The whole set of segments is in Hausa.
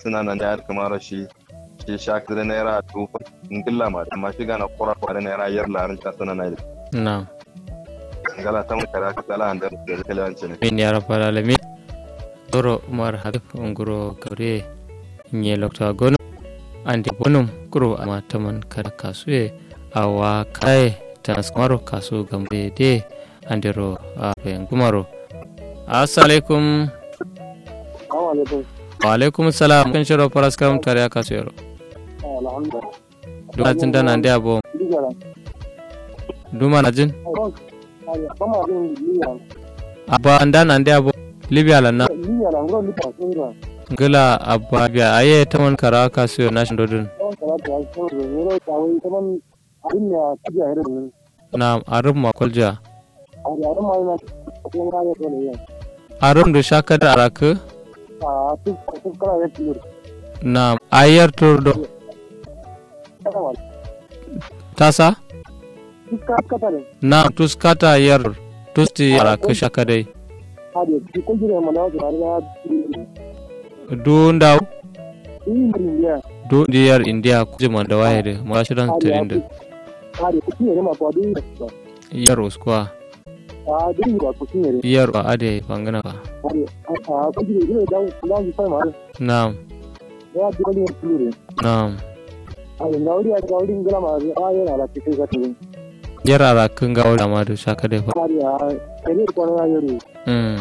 suna nan da kamar shi shi shak da naira tufa ngilla ma amma shi gana kura kwa da naira yar larin ta sana na na ngala ta mun kara ka tala andar da kalawanci ne min ya rabbal alamin doro umar habib nguro gaure nye lokta gono andi bonum kuro ama taman kada kasue awa kai transmaro kasu gambe de andiro a bayan gumaro assalamualaikum wa alaikum salam kan shiro paras karam tare aka sayaro duma jin dana ndi abo duma na jin abba ndana ndi abo libya la na ngila abba biya aye taman kara aka sayo nashin dodon na arum makolja arum da shaka da araka na ayar turdo tasa na tuskata yar tusti araka shaka dai dundau dundiyar indiya kujiman da wahiri mashiran tirinda yar uskuwa yar a ade bangana ka na'am na'am yar ara kan ga wala ma da shaka dai fa mm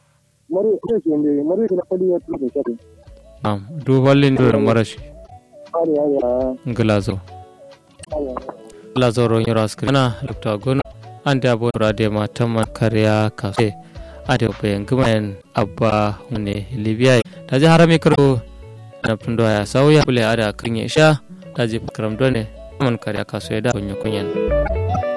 na'am du wallin do marashi nglazo nglazo ro yoro askana lokta gono ande abo rade ma tamma kariya kafe ade bayan gumayen abba ne libya ta ji harami karo na fundo ya sauya bule ada kirin ya sha ta ji karam done man kariya kaso ya da kunyo kunyan